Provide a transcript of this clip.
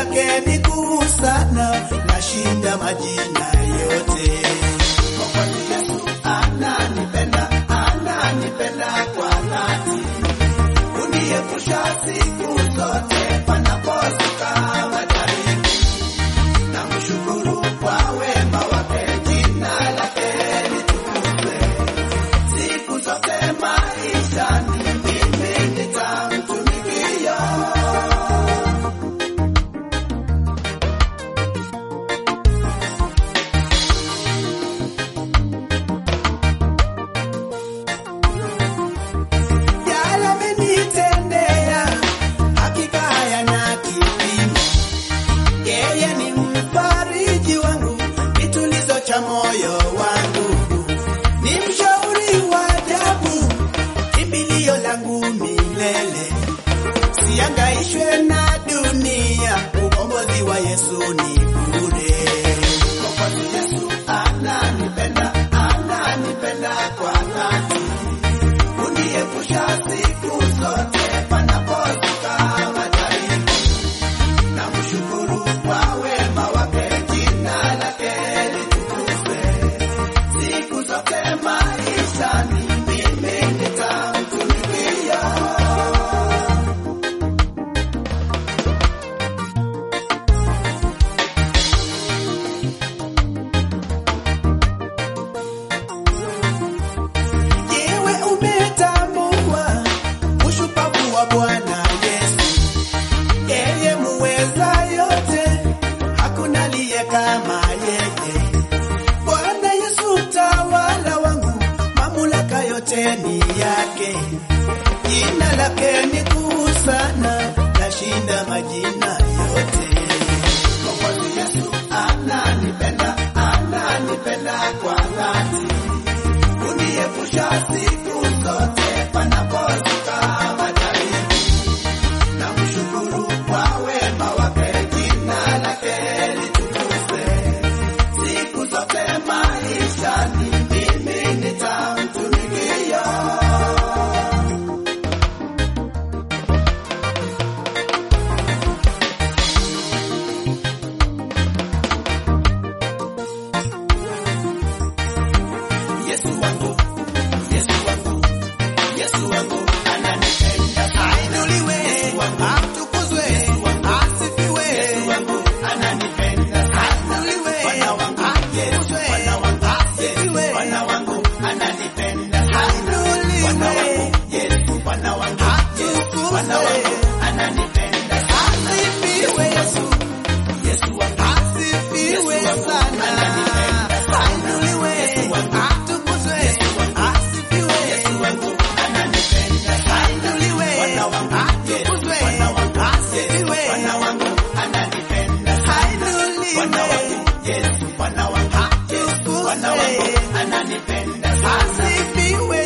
lake ni kuu sana, nashinda majina yote. Mwokozi Yesu ananipenda, ananipenda kwa dhati, uniepusha siku zote panapozuka majaribu. Namshukuru kwa wema wake, jina lake litukuzwe siku zote maishani, mimi nitamtumikia. Yale amenitendea, hakika hayana kipimo. Yeye ni mfariji wangu, kitulizo cha moyo wangu, ni mshauri wa ajabu, kimbilio langu milele. Siangaishwe na dunia, ukombozi wa Yesu ni bure. Mwokozi Yesu ananipenda, ananipenda kwa dhati uniepusha siku zote panapozuka majaribu. Namshukuru kwa wema wake, jina lake litukuzwe siku zote maishani, mimi nitamtumikia. Yewe umetambua ushupavu wa Bwana Yesu, yeye muweza yote, hakuna aliye kama yeye. Bwana Yesu mtawala wangu, mamlaka yote ni yake, jina lake ni kuu sana, nashinda majina yote. Mwokozi Yesu ananipenda, ananipenda kwa dhati uniepusha siku zote panapozuka majaribu. Namshukuru kwa wema wake, jina lake litukuzwe siku zote maishani, mimi nitamtumikia. Yesu wangu, Yesu wangu, Yesu wangu ananipenda sana. Ainuliwe, atukuzwe, asifiwe. Yesu wangu ananipenda sana. Ainuliwe, atukuzwe, asifiwe. Bwana wangu ananipenda sana. Ainuliwe, Yesu, Bwana wangu, Yesu, Bwana wangu ananipenda sana. Asifiwe Yesu. Yesu wangu asifiwe sana. Ainuliwe, atukuzwe, asifiwe. Yesu wangu ananipenda sana. Ainuliwe, atukuzwe, asifiwe. Bwana wangu ananipenda sana. Bwana wangu Yesu, Bwana wangu Yesu, Bwana wangu ananipenda sana. Asifiwe